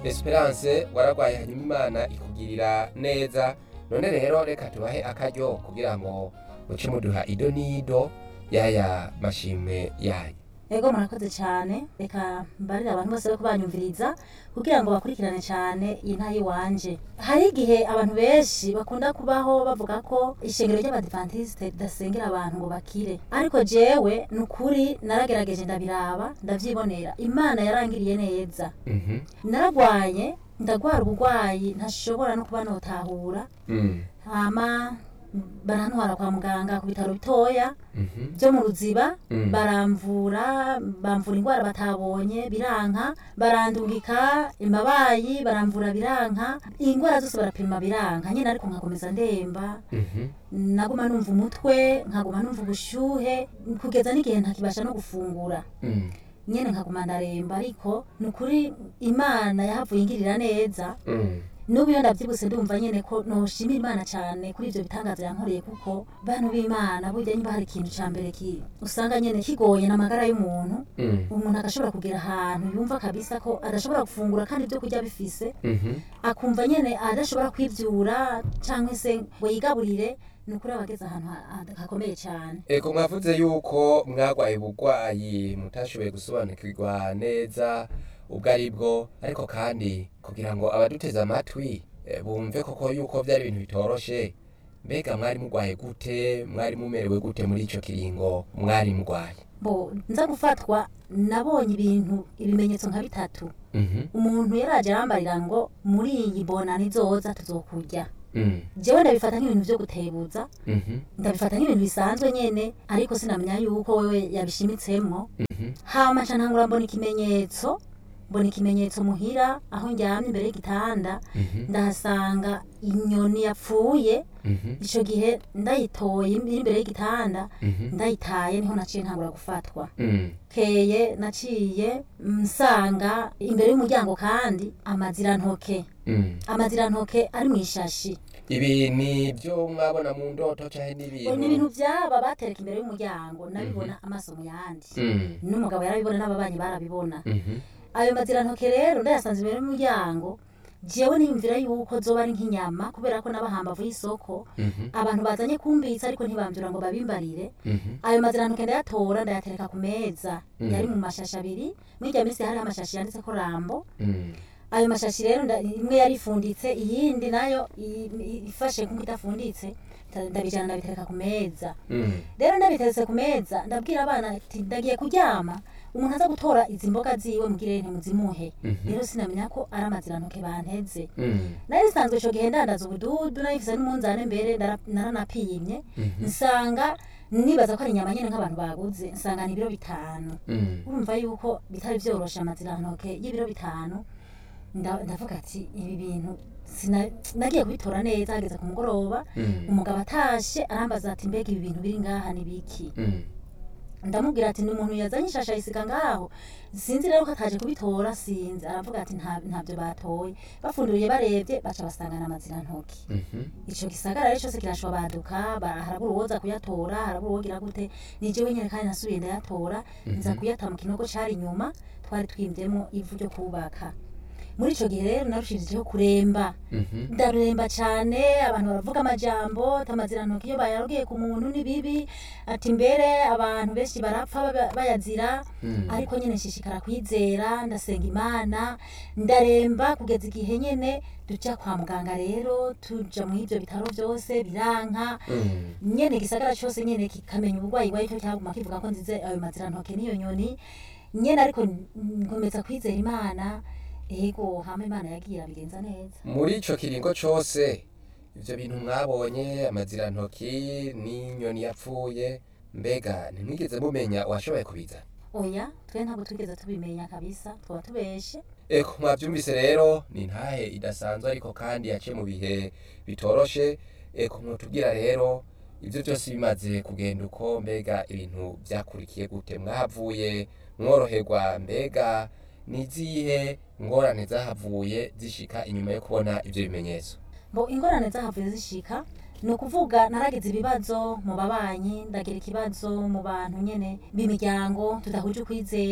esperance waragwaye hanyuma imana ikugirira neza none rero reka tubahe akaryo kugira ngo muce muduha ido n'ido y'aya mashimwe yayo ego murakoze cyane reka mbarire abantu bose ko banyumviriza kugira ngo bakurikirane cyane iyi nta y'iwanje hari igihe abantu benshi bakunda kubaho bavuga ko ishengero ry'abadivantisite ridasengera abantu ngo bakire ariko jewe ni ukuri naragerageje ndabiraba ndabyibonera imana yarangiriye neza Mhm. naragwaye ndagwara uburwayi ntashobora no kuba notahura Mm. hama barantwara kwa muganga ku bitaro bitoya Mhm. byo mu ruziba Mm. baramvura bamvura indwara batabonye biranka barandungika imabayi baramvura biranka indwara zose barapima biranka nyine ariko nkakomeza ndemba Mhm. naguma numva umutwe nkaguma numva ubushyuhe kugeza n'igihe ntakibasha no gufungura Mm. nyine nkaguma ndaremba ariko ni ukuri imana yahavuye ingirira neza Mm. n'ubu iyo ndabyibutse ndumva nyine ko noshimira imana cyane kuri ibyo bitangaza yankoreye kuko bantu b'imana burya niba hari ikintu cya mbere ki usanga nyine kigoye n'amagara y'umuntu Mm. umuntu agashobora kugera ahantu yumva kabisa ko adashobora gufungura kandi ibyo kurya bifise Mhm. akumva nyine adashobora kwibyura cyangwa se ngo yigaburire ni ukuri aba ageze ahantu ha- ha- hakomeye cyane Ego mwavuze yuko mwagwaye ubugwayi mutashoboye gusobanukirwa neza ubwo ari bwo ariko kandi kugira ngo abaduteze amatwi eh, bumve koko yuko byari ibintu bitoroshe mbega mwari mugwaye gute mwari mumerewe gute muri ico kiringo mwari mugwaye bo nza gufatwa nabonye ibintu ibimenyetso nka bitatu Mhm. umuntu yaraje arambarira ngo muri iyi bona nizoza tuzokurya Mm. jewe ndabifata nk'ibintu byo gutebuza Mhm. ndabifata nk'ibintu bisanzwe nyene ariko sinamenya yuko wewe yabishimitsemwo Mhm. hama nca ntangura mbona ikimenyetso mbona ikimenyetso muhira aho ndyamye imbere y'igitanda Mhm. ndahasanga inyoni yapfuye Mhm. ico gihe ndayitoye iri imbere y'igitanda Mhm. ndayitaye niho naciye ntangura gufatwa Mm. keye naciye nsanga imbere y'umuryango kandi amazirantoke Mm. amazirantoke ari mu ishashi ibi ni byo mwabona mu ndoto canke ni n'ibintu ibintu byaba batereka imbere y'umuryango nabibona amaso mu yandi Mm. n'umugabo yarabibona n'ababanyi barabibona Mhm. ayo mazirantoke rero ndayasanze imbere y'umuryango jewe niyumvira yuko zoba ari nk'inyama kubera ko n'abahambavu y'isoko Mhm. abantu bazanye kumbitsa ariko ntibambyura ngo babimbarire Mhm. ayo mazirantoke ndayatora ndayatereka ku meza Mm. yari mu mashashi abiri muri irya minsi hariho amashashi yanditseko rambo Mm. ayo mashashi rero nda- imwe yari ifunditse iyindi nayo i- i- ifashe nk'uko idafunditse nda- ndabijana ndabitereka ku meza Mm. rero ndabiteretse ku meza ndabwira abana ati ndagiye kuryama umuntu aza gutora izi mboga ziwe mugire ntimuzimuhe Mhm. rero sinamenya ko ari amazirantoke banteze Mm. nari nsanzwe ico gihe ndandaza ubududu nayifise n'umunzane mbere ndara- naranapimye Mhm. nsanga nibaza ko ari inyama nyene nk'abantu baguze nsanga ni ibiro bitanu Mm. urumva yuko bitari vyoroshe amazirantoke y'ibiro bitanu nda- ndavuga ati ibi bintu sina- nagiye kubitora neza hageze ku mugoroba Mm. umugabo atashe arambaza ati mbega ibi bintu biri ngaha ni biki Mm. ndamubwira ati ni umuntu yazanye ishasha ayisiga ngaho sinzi rero ko ataje kubitora sinzi aravuga ati "Nta- ntabyo batoye bafunduriye barebye baca basangana amazirantoki Mhm. ico gisagara rero cose kirashobaduka ba- harabura uwoza kuyatora harabura uwogira gute ni jewe nyene kandi nasubiye ndayatora nza kuyata mu kinogo cari inyuma twari twimvyemo ivu ryo kubaka muri ico gihe rero narushirijeho kuremba Mhm. ndaruremba cyane abantu baravuga amajambo ati amazirantoki iyo bayarogiye ku muntu ni bibi ati mbere abantu benshi barapfa baba- bayazira Mm. ariko nyine nshishikara kwizera ndasenga imana ndaremba kugeza igihe nyine duca kwa muganga rero tuja mu ivyo bitaro byose biranka Mm. nyene igisagara cyose nyene kikamenya uburwayi bwayo cyo cyaguma kivuga ko nzize ayo mazirantoke n'iyo nyoni nyene ariko nkomeza kwizera imana ego hama imana yagiye abigenza neza muri ico kiringo cose ivyo bintu mwabonye amazirantoki n'inyoni yapfuye mbega ntimwigeze mumenya uwashoboye kubizana oya twe ntabwo twigeze tubimenya kabisa twaba tubeshe eko mwavyumvise rero ni ntahe idasanzwe ariko kandi yaciye mu bihe bitoroshe eko mwotubwira rero ivyo byose bimaze kugenda uko mbega ibintu vyakurikiye gute mwahavuye mworoherwa mbega nizihe ngorane zahavuye zishika inyuma yo kubona ivyo bimenyetso ngo ingorane zahavuye zishika ni ukuvuga naragize ibibazo mu babanyi ndagira ikibazo mu bantu nyene b'imiryango tudahuje ukwizera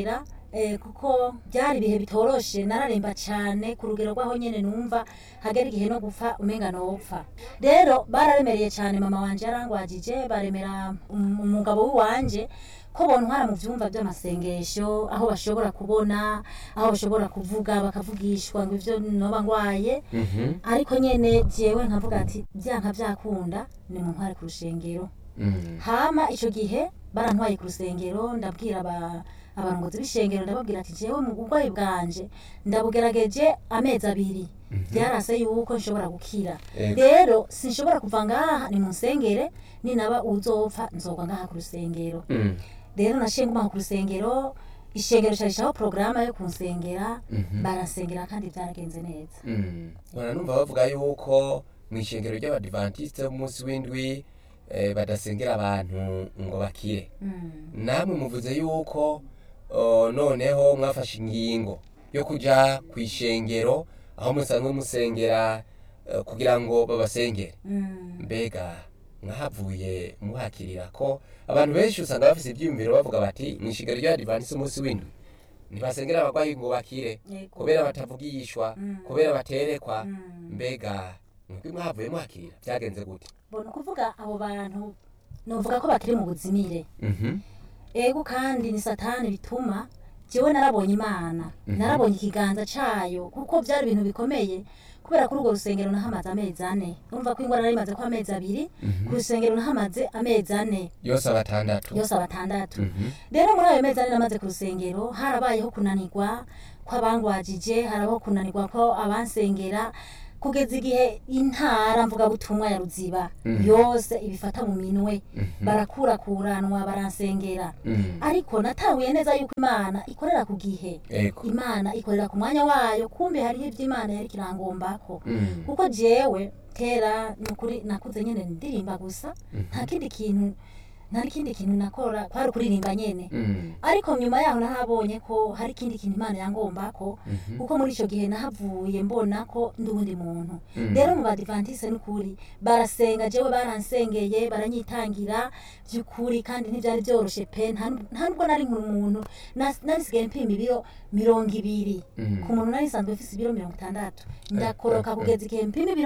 eh, kuko byari ibihe bitoroshe nararemba cyane ku rugero rw'aho nyene numva hagera igihe no gupfa umenga nopfa rero bararemereye cyane mama wanje yarangwajije baremera um- umugabo w'iwanje ko bontwara mu vyumba vy'amasengesho aho bashobora kubona aho bashobora kuvuga bakavugishwa ngo ivyo noba ngwaye Mhm. ariko nyene jewe nkavuga ati byanka byakunda ni mu ntware ku rushengero Mm. hama ico gihe barantwaye ku rusengero ndabwira aba abarongozi b'ishengero ndababwira ati jewe mu burwayi bwanje ndabugerageje amezi abiri byarase yuko nshobora gukira Ego. rero sinshobora kuva ngaha ni mu nsengere ninaba uzopfa nzogwa ngaha ku rusengero Mm. rero naciye nguma ku rusengero ishengero carishaho porogaramu yo kunsengera Mhm. baransengera kandi byaragenze neza Mm. Bona numva bavuga yuko mu ishengero ry'abadivantisite b'umunsi w'indwi eh, badasengera abantu ngo bakire Mm. namwe muvuze yuko oh, noneho mwafashe ingingo yo kuja ku ishengero aho musanzwe musengera eh, kugira ngo babasengere Mm. mbega mwahavuye muhakirira ko abantu benshi usanga bafise ibyiyumviro bavuga bati mu ishengero ry'abadivantisite umunsi w'indwi ntibasengera abarwayi ngo bakire Yego. kubera batavugishwa Mm. kubera baterekwa Mm. mbega mwebwe mwahavuye muhakirira byagenze gute mbona ukuvuga abo bantu novuga ko bakiri mu buzimire Mhm. ego kandi ni satani bituma jewe narabonye imana narabonye ikiganza cayo kuko byari ibintu bikomeye kubera kuri urwo rusengero nahamaze amezi ane urumva ko ingwara nari imaze ko amezi abiri ku rusengero nahamaze amezi ane yose abatandatu yose abatandatu Mhm. rero muri ayo mezi ane namaze ku rusengero harabayeho kunanirwa kw'abangwajije harabaho kunanirwa ko abansengera kugeza igihe intara mvugabutumwa ya ruziba Mhm. yose ibifata mu minwe Mhm. barakurakuranwa baransengera Mhm. ariko natahuye neza yuko imana ikorera ku gihe ego imana ikorera ku mwanya wayo kumbe hariho ibyo imana yari kirangombako Mhm. kuko jewe kera nukuri nakuze nyene ndirimba gusa nta kindi kintu nta n'ikindi kintu nakora kwari kuririmba nyene Mhm. ariko nyuma yaho nahabonye ko hari ikindi kintu imana yangombako Mhm. kuko muri icyo gihe nahavuye mbona ko ndi uwundi muntu Mhm. rero mu badivantise n'ukuri barasenga jewe baransengeye baranyitangira by'ukuri kandi ntibyari byoroshe pe nta nta nubwo nari umuntu nas- narisigaye mpima ibiro mirongo ibiri Mhm. ku muntu nari nsanzwe mfise ibiro mirongo itandatu ndakoroka kugeza igihe mpima ibiro